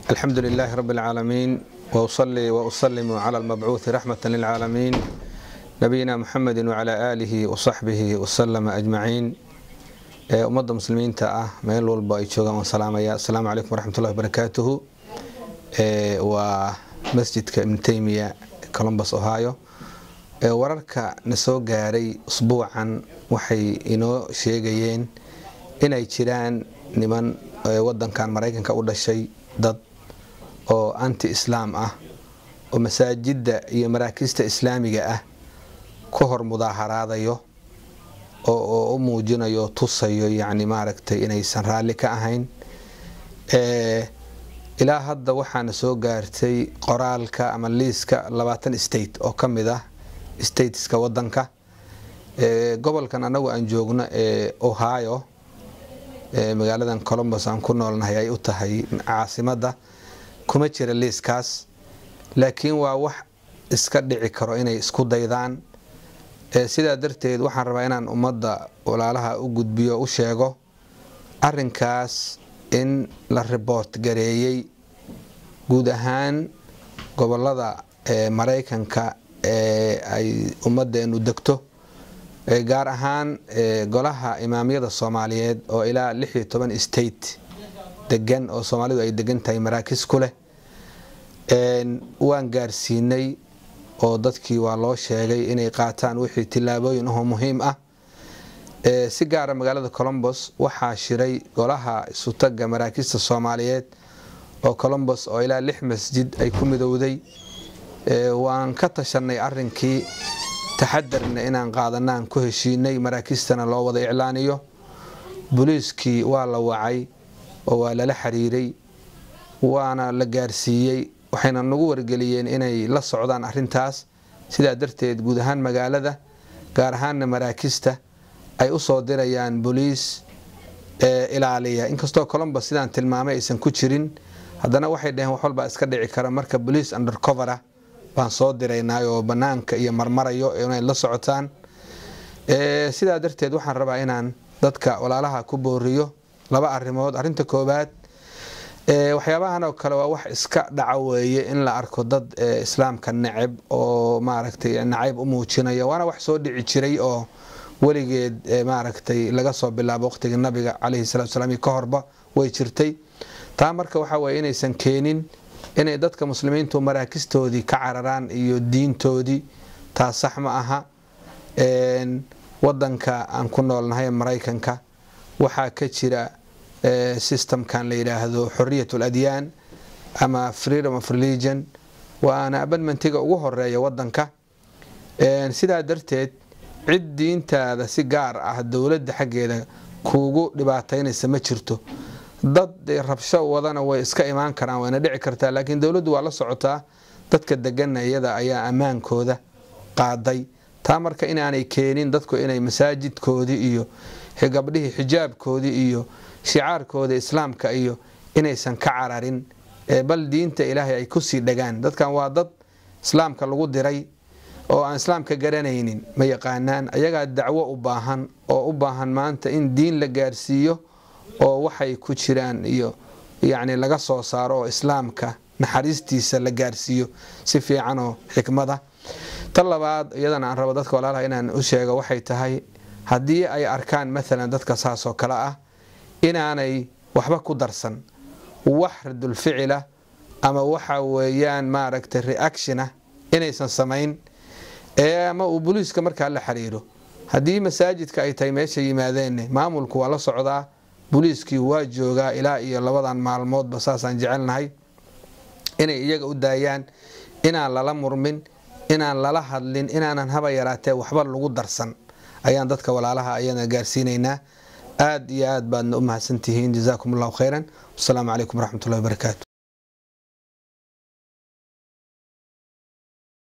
الحمد لله رب العالمين وأصلي وأسلم على المبعوث رحمة للعالمين نبينا محمد وعلى آله وصحبه وسلم أجمعين ummadda muslimiinta ah meel walba ay joogaan waan salaamaya asalaamu calaykum waraxmatullahi wabarakaatuhu waa masjidka ibnu teymiya colombus ohio wararka na soo gaaray usbuucan waxay inoo sheegayeen inay jiraan niman wadankan maraykanka u dhashay dad oo anti islaam ah oo masaajidda iyo maraakiista islaamiga ah ku hor mudaaharaadayo oo u muujinayo tusayo yani maaragtay inaysan raalli ka ahayn ilaa hadda waxaana soo gaartay qoraalka ama liiska labaatan state oo ka mid ah stateska wadanka gobolkan anagu aan joogno ee ohio magaaladan colombus aan ku noolnahay ay u tahay caasimadda kuma jira liiskaas laakiin waa wax iska dhici karo inay isku daydaan sidaa darteed waxaan rabaa inaan ummadda walaalaha u gudbiyo u sheego arinkaas in la riboort gareeyey guud ahaan gobolada maraykanka ee ay ummadeenu degto gaar ahaan golaha imaamyada soomaaliyeed oo ilaa lix iyo toban state degan oo soomaalidu ay degan tahay maraakis ku leh waan gaarsiinay oo dadkii waa loo sheegay inay qaataan wixii tillaabooyin ahoo muhiim ah si gaara magaalada colombos waxaa shiray golaha isutaga maraakiista soomaaliyeed oo colombos oo ilaa lix masjid ay ku midowday waan ka tashanay arinkii taxadarna inaan qaadanaan ku heshiinay maraakiistana loo wada iclaaniyo booliiskii waa la wacay oo waa lala xiriiray waana la gaarsiiyey waxayna nagu wargeliyeen inay la socdaan arintaas sidaa darteed guud ahaan magaalada gaar ahaanna maraakista ay usoo dirayaan boliis ilaaliya inkastoo colombus sidaan tilmaamay aysan ku jirin haddana waxay dhaheen wax walbaa iska dhici kara marka boliis undercovera baan soo diraynay oo banaanka iyo marmarayo inay la socotaan sidaa darteed waxaan rabaa inaan dadka walaalaha ku booriyo laba arimood arinta koobaad waxyaabahan oo kale waa wax iska dhaca weeye in la arko dad islaamka neceb oo maaragtay nacayb u muujinaya waana wax soo dhici jiray oo weligeed maaragtay laga soo bilaabo waqtigii nabiga caleyhi salatu salaam ka horba way jirtay taa marka waxaa weye inaysan keenin inay dadka muslimiintu maraakistoodii ka cararaan iyo diintoodii taa sax ma aha wadanka aan ku noolnahay maraykanka waxaa ka jira systemkan la yidhaahdo xoriyat ladyaan ama freedom of religion waana abadmentiga ugu horeeya wadanka sidaa darteed cid diintaada si gaar ah dowladda xaggeeda kuugu dhibaataynaysa ma jirto dad rabsho wadana way iska imaan karaan wayna dhici kartaa laakiin dowladdu waa la socotaa dadka degana iyada ayaa ammaankooda qaaday taa marka inaanay keenin dadku inay masaajidkoodii iyo gabdhihii xijaabkoodii iyo shicaarkooda islaamka iyo inaysan ka cararin bal diinta ilaahay ay kusii dhagaan dadkan waa dad islaamka lagu diray oo aan islaamka garanaynin ma yaqaanaan ayagaa dacwo u baahan oo u baahan maanta in diin la gaarsiiyo oo waxay ku jiraan iyo yacni laga soo saaro oo islaamka naxariistiisa la gaarsiiyo si fiican oo xikmada tan labaad iyadana aan rabo dadka walaalaha inaan u sheego waxay tahay haddii ay arkaan maalan dadka saasoo kale ah inaanay waxba ku darsan wax radulficila ama waxa weeyaan maaragtay reaction ah inaysan samayn ama uu booliiska markaa la xiriiro haddii masaajidka ay tahay meesha yimaadeen maamulku waa la socdaa booliiskii waa joogaa ilaa iyo labadan maalmoodba saasaan jecelnahay inay iyaga u daayaan inaan lala murmin inaan lala hadlin inaanan haba yaraatee waxba lagu darsan ayaan dadka walaalaha ayana gaarsiinaynaa aad iyo aad baadna u mahadsantihiin jazaakum allahu khayran wasalaamu calaykum waraxmatullahi wabarakaatu